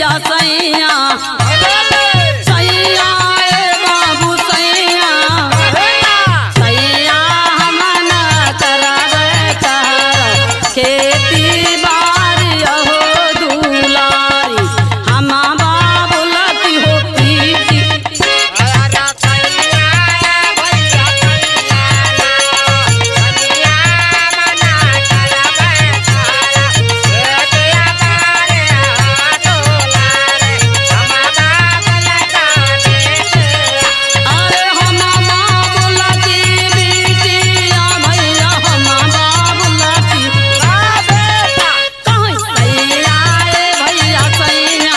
भैया सैया सैया ए बाबू सैया सैया हमन करबै कर खेती बारी अहो दुलारी हम बाबुलती हो पीती अरे हम बाबुलती बिटिया भैया हम बाबुलती कहीं सैया ए भैया सैया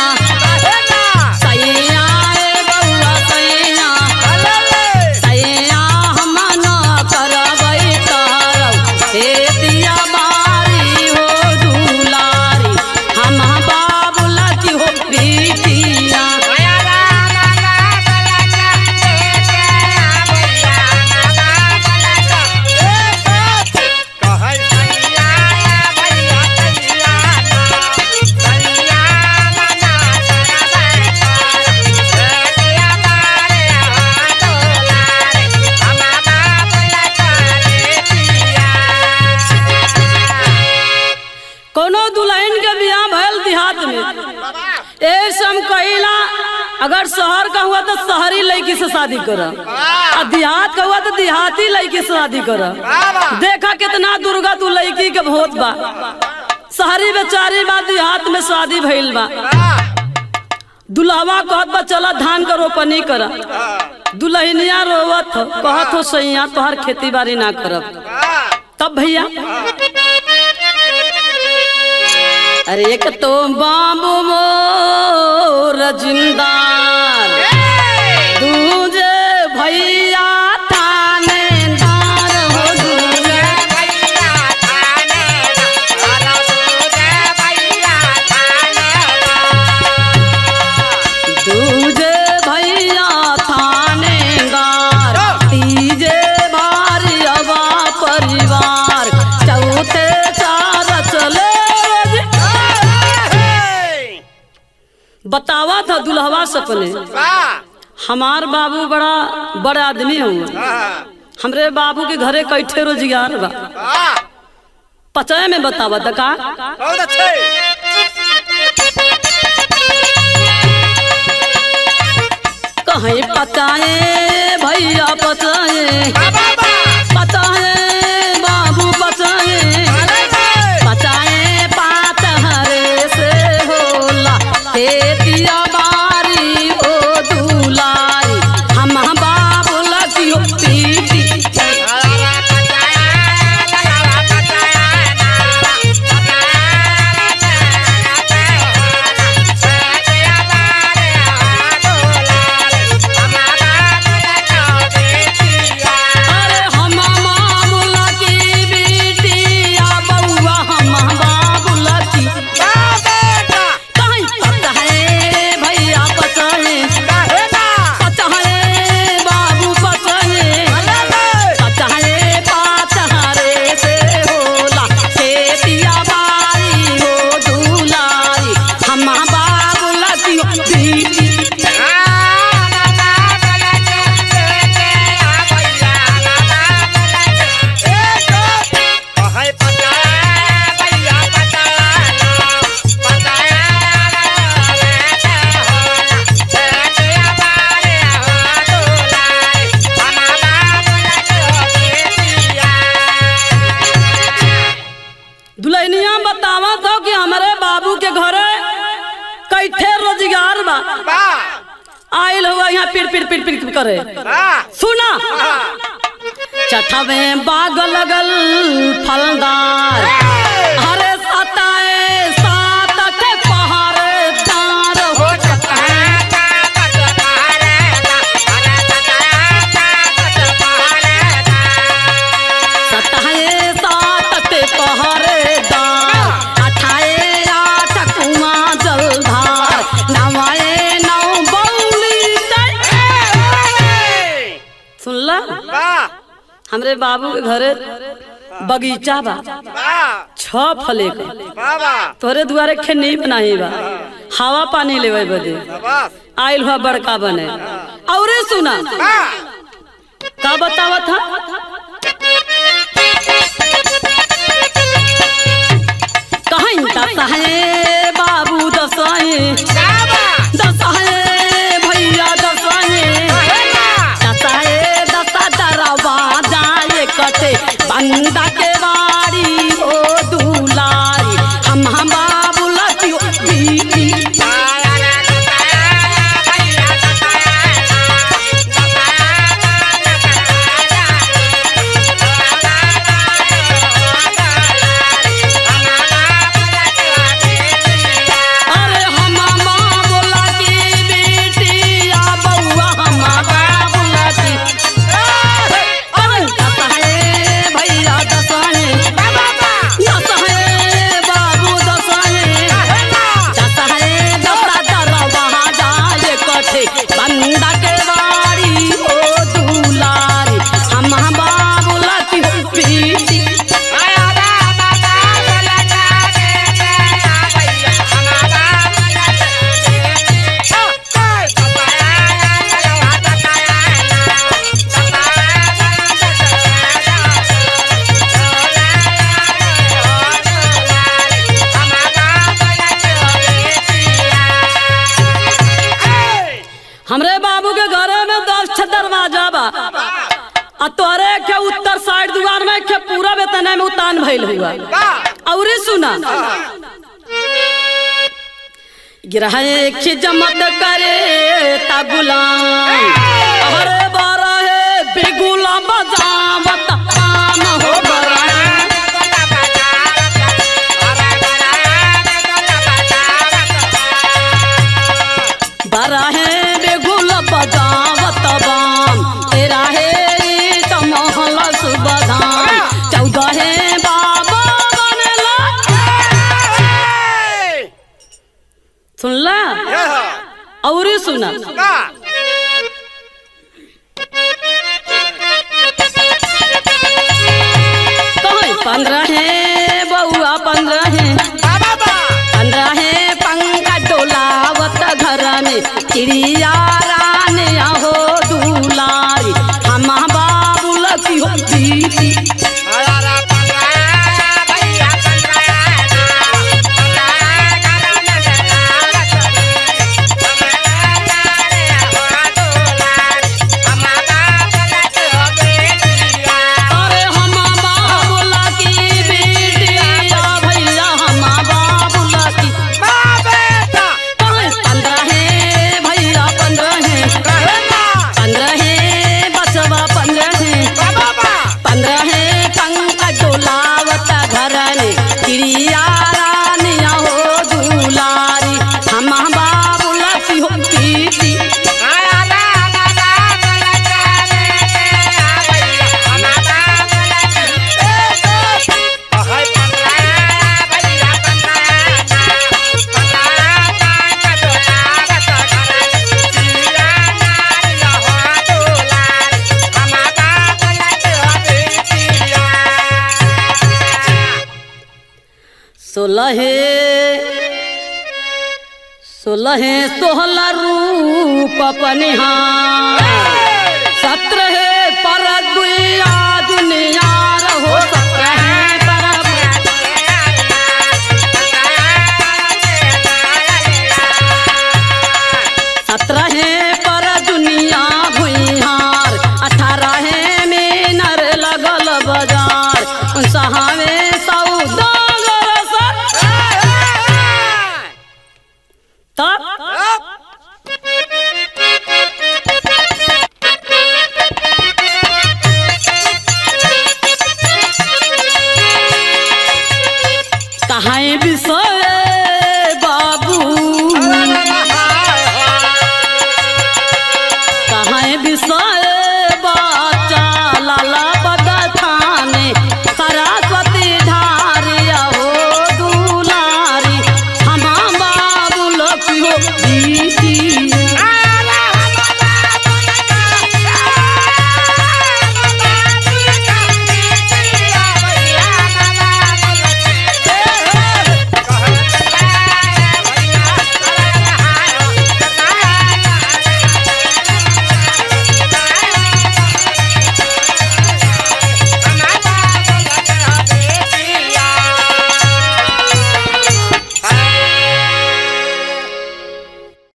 सैया ए बउआ सैया सैया हम न करबै करब खेतिया बारी हो दुलारी हम बाबुलती हो बिटिया कोनो दुल्हन के बियाह भयल देहात में ए सम कहिला अगर शहर का हुआ तो शहरी लड़की से शादी कर और देहात का हुआ तो देहाती लड़की से शादी कर देखा कितना दुर्गा तू लड़की के भोत बा शहरी बेचारी बा देहात में शादी भइल बा दुल्हवा कहत बा चला धान का रोपनी कर दुल्हनिया रोवत हो कहत हो सैया तोहर खेती बाड़ी ना करब तब भैया अरे एक तो बाबू मोर जिंदार दूजे भैया थानेदार हो दूजे दूजे भैया थानेदार तीजे भारियवा परिवार चौथे चार चले बतावा था दुल्हवा सपने हमार बाबू बड़ा बड़ा आदमी हुआ हमरे बाबू के घरे कैठे रोजगार बा पचय में बतावा था का बहुत अच्छे कहीं पचाए भैया पचाए पचाए बाबू पचाए पचाए पात हरे से होला खेतिया बारी ओ दुलारी हम बाबू लगियो पीटी अरे हम मामूला की बेटिया बउआ हम बाबूला की कहीं पता है भैया पता है पता है बाबू पता है पता है पात हरे से होला खेतिया बारी हो दुलारी हम बाबूला की बेटी दुल्हनिया बतावा तो कि हमारे बाबू के घरे कैठे रोजगार बा आयल हुआ यहाँ पिर पिर पिर पिर करे सुना चठवे बाग लगल फलदार हरे सताए सात के पहाड़दार हो सताए सात के पहाड़दार अठाए आठ कुआं जलधार नवाए नौ बौली सुनला हमरे बाबू के घरे बगीचा बा छ फले का तोहरे दुआरे खेनी बनाही बा हवा पानी लेवे बदे शाबाश आइल हुआ बड़का बने औरे सुना हाँ का बतावा था कहीं दसहे बाबू दसहे शाबाश दसहे भैया दसहे दसहे दसा दरवा जाए कटे बंदा के बाड़ी ओ दुलारी हम हम बाबू लतियो बीती अरे हम बोला की बेटी आ बउआ हमारा बोला की अरे दसहे भैया दसहे दसहे बाबू दसहे दसहे दसा दरवा जाए कटे बंदा के बाड़ी ओ दुलारी हम बाबू लतियो बीती हमरे बाबू के घरे में दस छह दरवाजा बा आ तोरे के उत्तर साइड दुआर में के पूरा वेतन में उतान भइल हुआ औरे सुना गिरह के जमत करे ता गुलाम अरे बारा है बेगुला बजावत काम हो बरा बरा है बेगुला बजावत बाम तेरा है ईट महल सुबधाम चौदह है बाबा बनेला सुनला और सुना कहीं पंद्रह है बउआ पंद्रह है पंद्रह है पंखा डोलावत घर में चिड़िया रानी हो दुलारी हम बाबू लकी हो दीदी अरे हम बाबू लकी बेटिया भैया हम बाबू लकी कहीं पंद्रह है भैया पंद्रह है पंद्रह है बचवा पंद्रह है पंद्रह है पंखा डोलावत घर में चिड़िया रानिया हो दुलारी हम बाबू लकी हो दीदी सोलहे सोलहे सोहला रूप पनिहार सत्रह पर दुनिया दुनिया रहो सत्रह